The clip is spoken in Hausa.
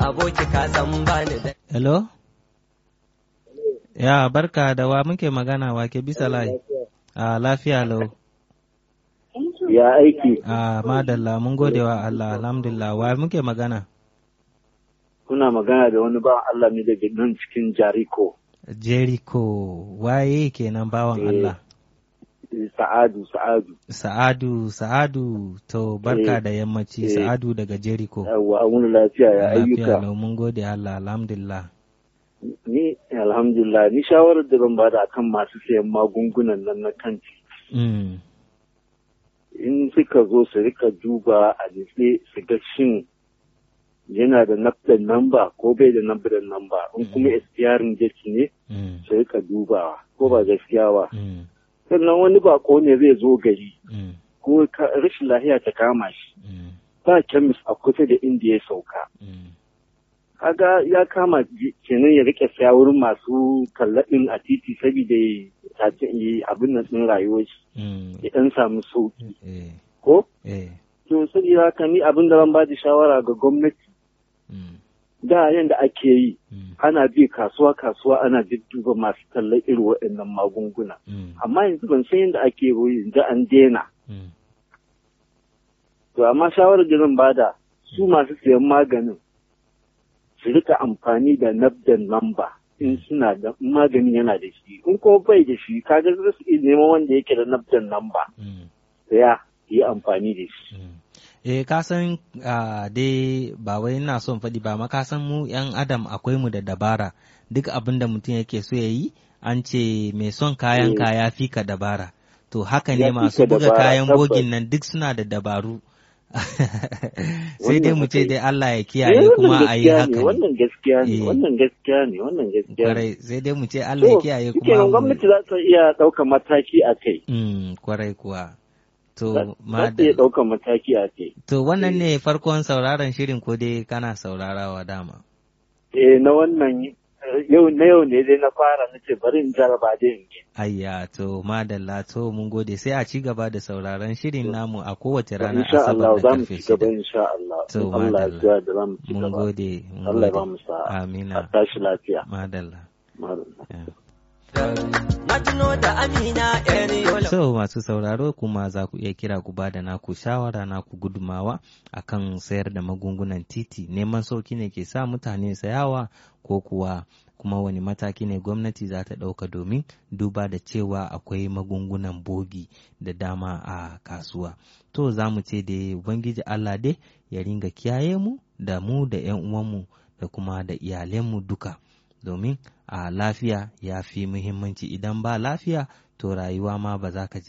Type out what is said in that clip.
aboki ka san bani da Hello? Ya barka da wa muke magana wa ke bisa layi? A lafiya lau. Ya aiki A madalla mun gode wa Allah alhamdulillah wa muke magana? kuna magana da wani bawan Allah ne daga nan cikin Jariko. Jericho waye kenan bawan Eh. Allah? Sa'adu, Sa'adu. Sa'adu, Sa'adu, to barka Eh, da yammaci eh. Sa'adu daga Jericho. Yawwa, wani lafiya ya Lafiya ayyuka. lau mun gode Allah alhamdulillah. Ni, alhamdulillah, ni shawarar da ban bada akan masu sayan magungunan nan na kanti. Mm. In suka zo su rika duba a nitse su ga shin yana da nafdan namba ko bai da nafdan namba in kuma expiring date ne Mm. su rika dubawa ko ba gaskiya ba. Mm. Sannan wani bako ne zai zo gari Mm. ko ka- rashin lafiya ta kama shi. Mm. ba kemis a kusa da inda ya sauka. Mm. Kaga ya kama ji- kenan ya rike saya wurin masu kallaɗin a titi saboda ya tace yi abin nan ɗin rayuwar shi Mm. ya ɗan samu sauki Eh. ko? Eh. To saboda haka ni abin da ban ba da shawara ga gwamnati Mm. da yanda ake yi Mm. ana bi kasuwa kasuwa ana dudduba masu tallar irin waɗannan magunguna. Mm. Amma yanzu ban san yadda ake yi yanzu an daina. Mm. To amma shawarar da zan bada su masu sayan maganin su rika amfani da nabdan lamba in suna da in maganin yana da shi in ko bai da shi kaga za su iya neman wanda yake da nabdan lamba Mm. ya yi amfani da shi. Mm. Eh, ka san ah, dai ba wai ina son faɗi ba, ma ka san mu ‘yan adam akwai mu da dabara, duk abin da mutum yake so ya yi, an ce mai son kayan Eh. kaya fi ka dabara. To haka Ya ne fi masu ka buga dabara, kayan tabbas. bogin nan duk suna da dabaru. Sai dai Wannan mu ce haka dai Allah ya Eh, kiyaye kuma a yi gaskiya ne, haka ne. Wannan gaskiya ne, Eh. wannan gaskiya ne, wannan gaskiya ne. Kwarai, sai dai mu ce Allah ya To, kiyaye shikenan kuma mu- gwamnati za ta iya ɗaukar mataki a kai. Mm, kwarai kuwa. Za To, za ta iya madal. ɗaukar mataki a kai. To, wannan ne farkon sauraron shirin ko dai kana saurarawa dama. Eh na wannan eh, yau na yau ne dai na fara na ce bari in jaraba dai in yi. Ayya to madalla to mun gode sai a ci gaba da sauraron shirin namu a kowace ranar Insha Allah asabar da za mu karfe ci gaba shida. insha Allah. To, In Allah ya madalla. yarda da za mu ci Mun gaba. gode, mun Allah ya ba gode. mu sa'a. A Amina. tashi lafiya. Madalla. Madalla. Yeah. na tuno da amina yar yola So masu sauraro kuma za ku iya kira ku ba da naku shawara naku gudumawa akan sayar da magungunan titi neman sauki ne ke sa mutane sayawa ko kuwa kuma wani mataki ne gwamnati za ta ɗauka domin duba da cewa akwai magungunan bogi da dama a kasuwa. To za mu ce da Ubangiji Allah dai ya ringa kiyaye mu da mu da 'yan uwanmu da kuma da iyalenmu duka. domin a lafiya ya fi muhimmanci idan ba lafiya to rayuwa ma ba za ka ji